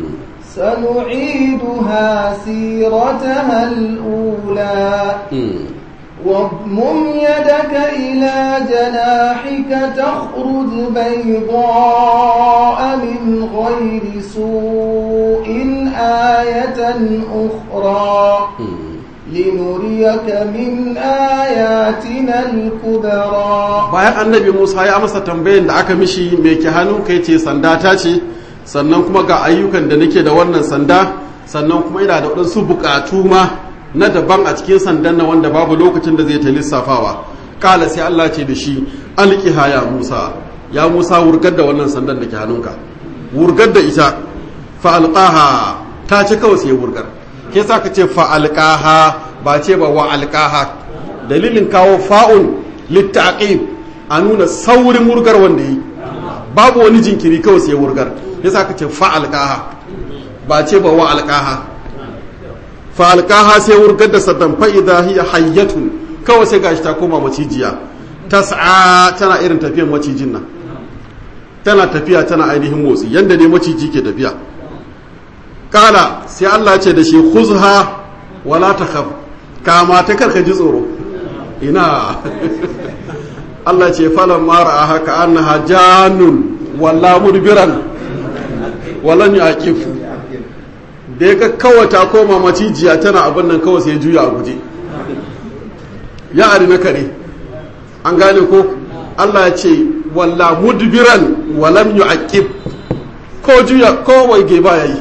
سنعيدها سيرتها الأولى واضمم يدك إلى جناحك تخرج بيضاء من غير سوء آية أخرى لنريك من آياتنا الكبرى
bayan annabi Musa ya amsa tambayin da aka mishi mai ke hannu kai ce sanda ta ce sannan kuma ga ayyukan da nake da wannan sanda sannan kuma ina da waɗansu buƙatu ma na daban a cikin sandan na wanda babu lokacin da zai ta lissafawa kala sai Allah ce da shi alqiha ya Musa ya Musa wurgar da wannan sandan da ke hannunka wurgar da ita fa alqaha ta ce kawai sai wurgar ke sa ka ce fa alqaha ba ce ba wa alqaha dalilin kawo fa'un littaqib a nuna saurin wurgar wanda yi babu wani jinkiri kawai sai wurgar yasa ka ce fa alqaha ba ce ba wa alqaha falkaha sai wurgar da sadan fa'ida hiya hayyatun kawai sai gashi ta koma macijiya tas'a tana irin tafiyan macijin nan tana tafiya tana ainihin motsi yanda ne maciji ke tafiya kala sai Allah ce da shi khuzha wala takhaf kama ta karka ji tsoro ina Allah ce falan mara haka annaha jannun walla mudbiran walan yaqif da ya ga kawai ta koma macijiya tana abin nan kawai sai juya a guje ya ari na kare an gane ko Allah ya ce walla mudbiran walam yu'aqib ko juya ko waige ba yayi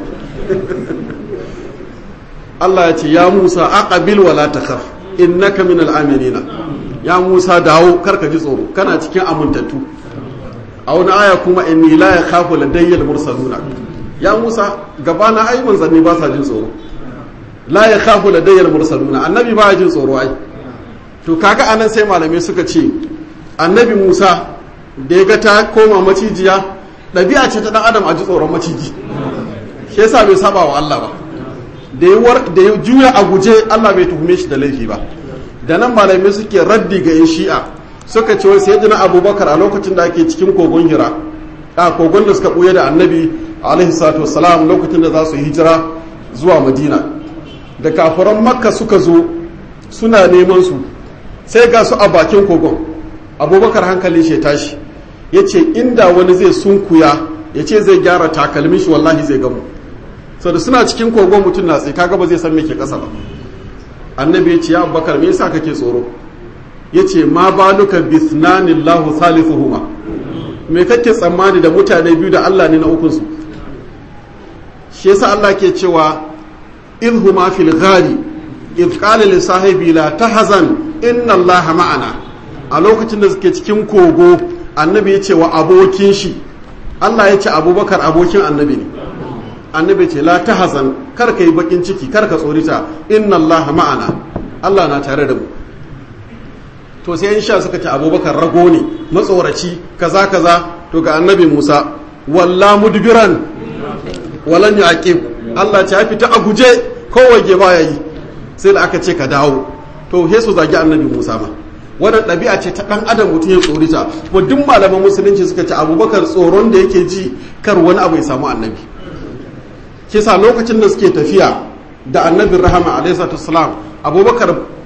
Allah ya ce ya Musa aqbil wala takhaf innaka minal aminina ya Musa dawo karka ji tsoro kana cikin amintattu a wani aya kuma inni la yakhafu ladayyal mursaluna ya musa gabana ai manzanni ba sa jin tsoro la ya khafu ladayyal mursaluna annabi ba ya jin tsoro ai to kaga anan sai malamai suka ce annabi musa da ya ga ta koma macijiya ɗabi'a ce ta dan adam a ji tsoron maciji shi yasa bai saba wa Allah ba da ya juya a guje Allah bai tuhume shi da laifi ba da nan malamai suke raddi ga yan shi'a suka ce wai sayyidina abubakar a lokacin da ake cikin kogon hira a kogon da suka buye da annabi alaihi salatu wassalam lokacin da za su hijira zuwa madina da kafiran makka suka zo suna neman su sai ga su a bakin kogon abubakar hankalin shi tashi ya ce inda wani zai sunkuya ya ce zai gyara takalmin shi wallahi zai gamu sau da suna cikin kogon mutum na tsaye kaga ba zai san me ke kasa ba annabi ya ce ya abubakar me yasa kake tsoro ya ce ma baluka bisnanillahu salisuhuma me kake tsammani da mutane biyu da Allah ne na ukunsu shi yasa Allah ke cewa idhuma fil ghari idh qala li sahibi la tahzan inna Allah ma'ana a lokacin da suke cikin kogo annabi ya ce wa abokin shi Allah ya ce abubakar abokin annabi ne annabi ce la tahzan kar ka yi bakin ciki kar ka tsorita inna Allah ma'ana Allah na tare da mu to sai in sha suka ce abubakar rago ne matsoraci kaza kaza to ga annabi musa walla mudbiran walan yaqib Allah ce ya fita a guje kowace ba yayi sai da aka ce ka dawo to he su zagi annabi musa ma wannan ɗabi'a ce ta ɗan adam mutum ya tsorita kuma duk malaman musulunci suka ce abubakar tsoron da yake ji kar wani abu ya samu annabi kisa lokacin da suke tafiya da annabin rahama alaihi salatu abubakar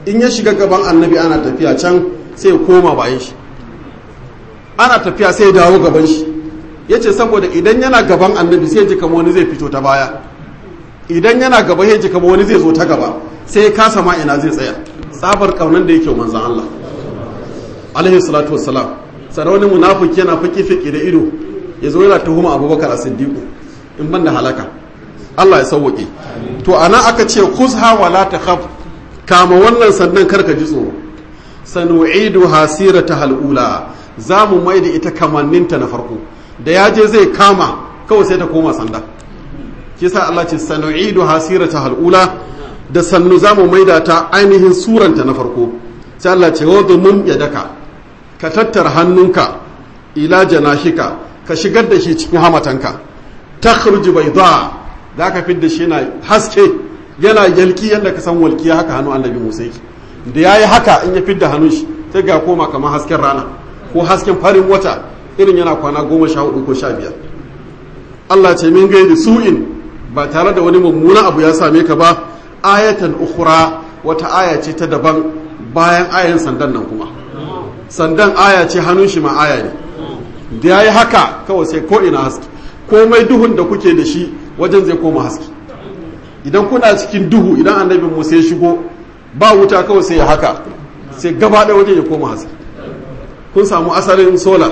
in ya shiga gaban annabi ana tafiya can sai ya koma bayan shi ana tafiya sai ya dawo gaban shi ya ce saboda idan yana gaban annabi sai ya ji kama wani zai fito ta baya idan yana gaba ya ji kama wani zai zo ta gaba sai ya kasa ma ina zai tsaya tsabar kaunan da yake manzan Allah alaihi salatu wassalam sannan wani munafiki yana fiki fiki da ido ya zo yana tuhuma abubakar a siddiqu in ban da halaka Allah ya sauwaƙe to ana aka ce kuzha wala takhaf kama wannan sannan karka ji tsoro sanu'idu hasirata halula za mu mai da ita kamanninta na farko da ya je zai kama kawai sai ta koma sanda kisa Allah ce sanu'idu hasirata halula da sannu za mu maida ta ainihin suranta na farko sai Allah ce wadda mun yadaka ka tattara hannunka ila janahika ka shigar da shi cikin hamatanka takhruju bayda za ka fidda shi yana haske yana yalki yadda ka san walkiya haka hannu annabi Musa yake da yayi haka in ya fidda hannun shi sai ga koma kamar hasken rana ko hasken farin wata irin yana kwana goma sha hudu ko sha biyar Allah ce min gaidi su'in ba tare da wani mummuna abu ya same ka ba ayatan ukhra wata aya ce ta daban bayan ayan sandan nan kuma sandan aya ce hannun shi ma aya ne da yayi haka kawai sai ko ina haske komai duhun da kuke da shi wajen zai koma haske idan kuna cikin duhu idan annabin Musa ya shigo ba wuta kawai sai ya haka sai gaba ɗaya wajen ya koma haske kun samu asalin sola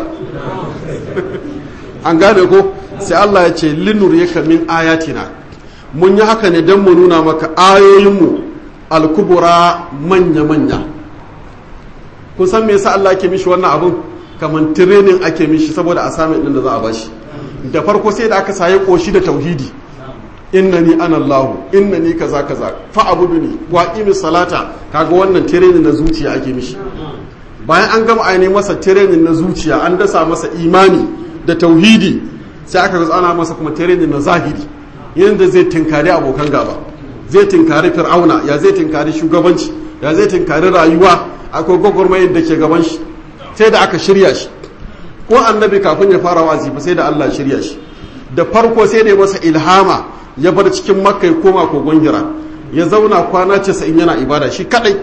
an gane ko sai Allah ya ce linur yaka min ayatina mun yi haka ne don mu nuna maka ayoyinmu alkubura manya-manya kun san me yasa Allah ke mishi wannan abun kamar tirenin ake mishi saboda a sami ɗin da za a bashi da farko sai da aka saye koshi da tauhidi innani ana Allah innani kaza kaza fa abuduni wa qimis salata kaga wannan tirenin na zuciya ake mishi bayan an gama ainihin masa tirenin na zuciya an dasa masa imani da tauhidi sai aka zo ana masa kuma tirenin na zahiri yadda zai tinkari abokan gaba zai tinkari fir'auna ya zai tinkari shugabanci ya zai tinkari rayuwa akwai gwagwarmayar da ke gaban shi sai da aka shirya shi ko annabi kafin ya fara wa'azi fa sai da Allah shirya shi da farko sai da ya masa ilhama ya bar cikin makka ya koma kogon hira ya zauna kwana 90 yana ibada shi kadai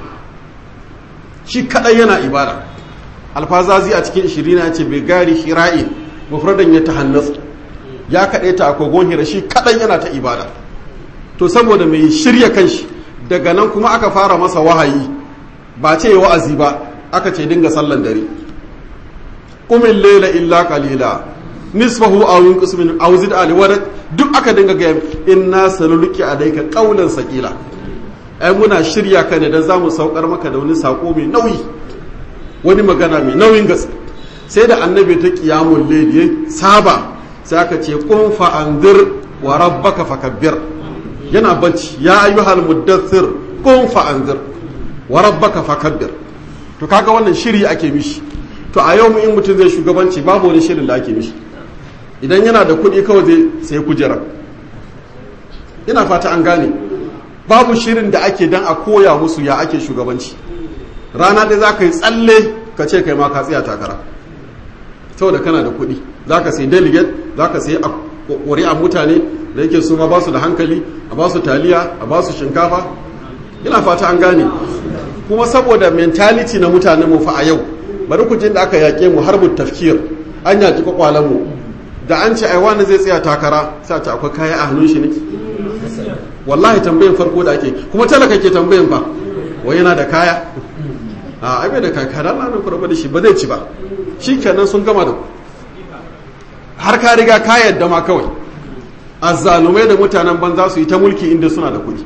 shi kadai yana ibada alfazazi a cikin shirina ya ce bai gari hira'in mufradan ya tahannas ya kaɗe ta a kogon hira shi kadai yana ta ibada to saboda mai shirya kanshi daga nan kuma aka fara masa wahayi ba ce wa'azi ba aka ce dinga sallan dare kumin lela illa qalila nisfahu aw yunqus min aw zid ali wa duk aka dinga ga inna sanulqi alayka qawlan saqila ai muna shirya ka ne dan zamu saukar maka da wani sako mai nauyi wani magana mai nauyin gaske sai da annabi ta qiyamul layl ya saba sai aka ce qum fa anzir wa rabbaka fakabbir yana bacci ya ayyuhal muddathir qum fa anzir wa rabbaka fakabbir to kaga wannan shiri ake mishi to a yau in mutum zai shugabanci babu wani shirin da ake mishi idan yana da kuɗi kawai zai sai kujera ina fata an gane babu shirin da ake dan a koya musu ya ake shugabanci rana ɗaya za ka yi tsalle ka ce kai ma ka tsaya takara saboda kana da kuɗi za ka sai delegate za ka sai ƙuri'an mutane da yake su ma ba su da hankali a ba su taliya a ba su shinkafa ina fata an gane kuma saboda mentality na mutanen mu fa a yau bari ku da aka yaƙe mu har tafkir an yaƙi kwakwalen mu da an ce ai wani zai tsaya takara sai ta akwai kaya a hannun shi ne wallahi tambayin farko da ake kuma talaka ke tambayin fa wai yana da kaya a ai bai da kaya kada na nan kurba da shi ba zai ci ba shikenan sun gama da har ka riga ka yadda ma kawai azzalumai da mutanen banza su yi ta mulki inda suna da kuɗi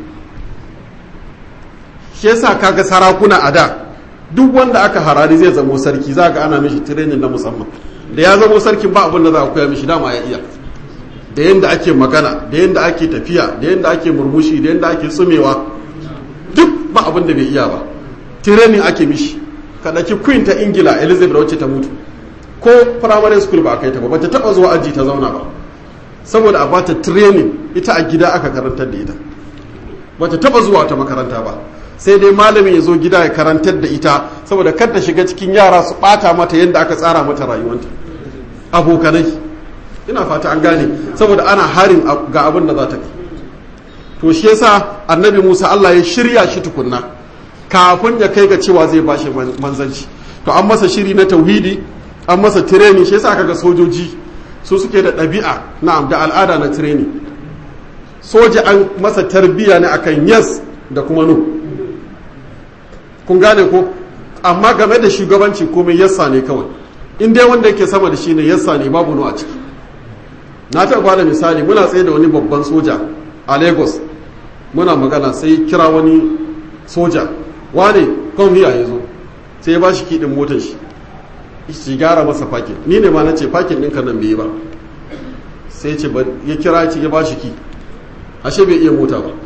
shi yasa kaga sarakuna a da duk wanda aka harari zai zamo sarki za ga ana mishi training na musamman da ya zamo sarkin ba abin da za a koya mishi dama ya iya da yadda ake magana da yadda ake tafiya da yadda ake murmushi da yadda ake tsumewa duk ba abin da bai iya ba training ake mishi ka ɗauki queen ta ingila elizabeth wacce ta mutu ko primary school ba a kai ta ba bata taɓa zuwa aji ta zauna ba saboda a bata training ita a gida aka karantar da ita bata taɓa zuwa ta makaranta ba sai dai malamin ya zo gida ya karantar da ita saboda kar ta shiga cikin yara su bata mata yadda aka tsara mata rayuwanta abokanai ina fata an gane saboda ana harin ga abin da za ta kai to shi yasa annabi Musa Allah ya shirya shi tukunna kafin ya kai ga cewa zai bashi manzanci to an masa shiri na tauhidi an masa tireni shi yasa kaga sojoji su suke da ɗabi'a na'am da al'ada na tireni soja an masa tarbiya ne akan yes da kuma no kun gane ko amma game da shugabanci komai yassa ne kawai in dai wanda yake sama da shi ne yassa ne babu no a ciki na taɓa bada misali muna tsaye da wani babban soja a lagos muna magana sai kira wani soja wane kan hiya ya zo sai ya ba shi kiɗin motar shi shi gyara masa fakin ni ne ma na ce fakin ɗinka nan bai yi ba sai ce ya kira ce ya ba shi ki ashe bai iya mota ba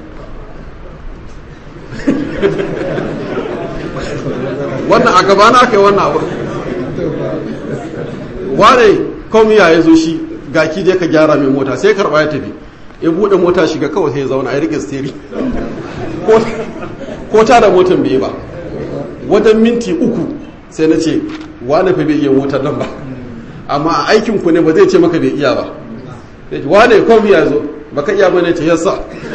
wannan a gaba na kai wannan abu wane kan hiya ya zo shi ga ki je ka gyara mai mota sai karɓa ya tafi ya buɗe mota shiga kawai sai ya zauna ya rike steri ko ta da motan bai ba wajen minti uku sai na ce wane fa bai iya motar nan ba amma a aikin ku ne ba zai ce maka bai iya ba wane kom ya zo baka iya bane ce yassa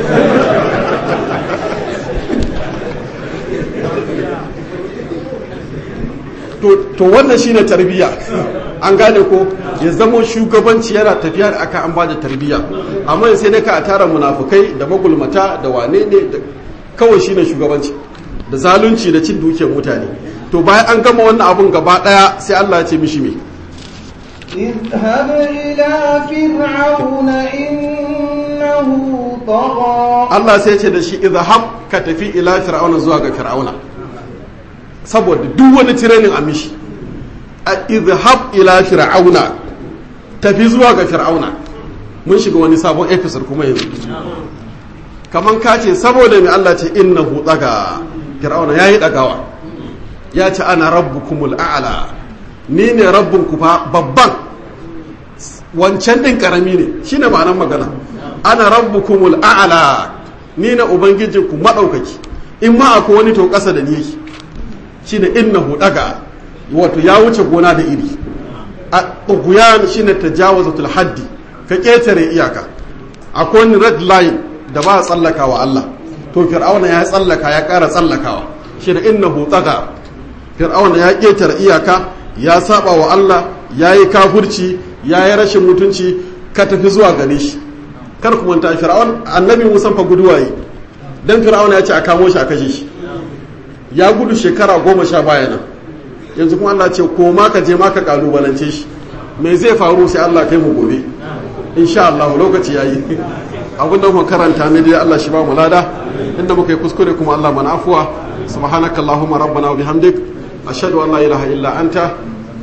to wannan shine tarbiyya an gane ko ya zama shugabanci yana tafiya da aka an ba da tarbiyya amma sai ne ka a tara munafukai da magulmata da wane ne kawai shine shugabanci da zalunci da cin dukiyar mutane to bayan an gama wannan abun gaba daya sai Allah ya ce mishi me
اذهب إلى فرعون إنه طغى
Allah sai ya ce da shi idhab ka tafi ila fir'auna zuwa ga fir'auna saboda duk wani tirenin a mishi a idhab ila fir'auna tafi zuwa ga fir'auna mun shiga wani sabon episode kuma yanzu kaman ka ce saboda mai Allah ce innahu daga fir'auna yayi dagawa ya ce ana rabbukumul a'la ni ne rabbinku fa babban wancan din karami ne shine ma'anar magana ana rabbukumul a'la ni ne ubangijinku madaukaki in ma akwai wani to kasa da ni yake shine innahu daga wato ya wuce gona da iri a tughyan shine tajawazatul haddi ka ketare iyaka akwai wani red line da ba a tsallakawa Allah to fir'auna ya tsallaka ya ƙara tsallakawa shine innahu daga fir'auna ya ketare iyaka ya saba wa Allah ya yi kafurci ya yi rashin mutunci ka tafi zuwa gare shi kar ku manta fir'aun annabi musan fa guduwa yi dan fir'aun ya ce a kamo shi a kashe shi ya gudu shekara goma sha baya nan yanzu kuma Allah ce ko ma ka je ma ka kalubalance shi me zai faru sai Allah kai mu gobe insha Allah lokaci yayi abin da muka karanta ne dai Allah shi ba mu lada inda muka yi kuskure kuma Allah mana afuwa subhanakallahumma rabbana wa bihamdik ashhadu an la ilaha illa anta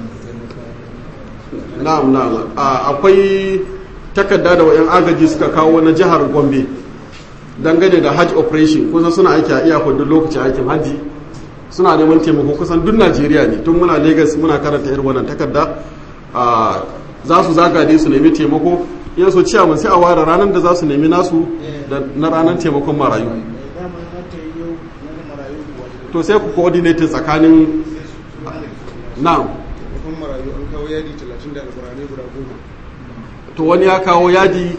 na'am na'am akwai takarda da wayan agaji suka kawo na jihar Gombe dangane da hajj operation kusan suna aiki a iyakar duk lokacin aikin hajji suna neman taimako kusan duk Najeriya ne tun muna Lagos muna karanta irin wannan takarda za su zagade su nemi taimako in so ciyaman sai a ware ranar da za su nemi nasu da na ranar taimakon marayu to sai ku coordinate tsakanin na'am to wani ya kawo yadi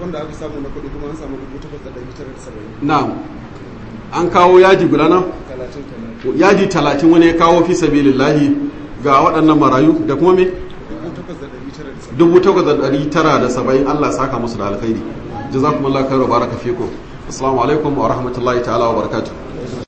na'am an kawo yadi guda nan yadi talatin wani ya kawo fi sabilillahi ga waɗannan marayu da kuma me dubu takwas da ɗari tara da saba'in allah saka musu da alkhairi jazakumullahu khairu baraka fikum assalamu alaikum wa rahmatullahi ta'ala wa barakatuh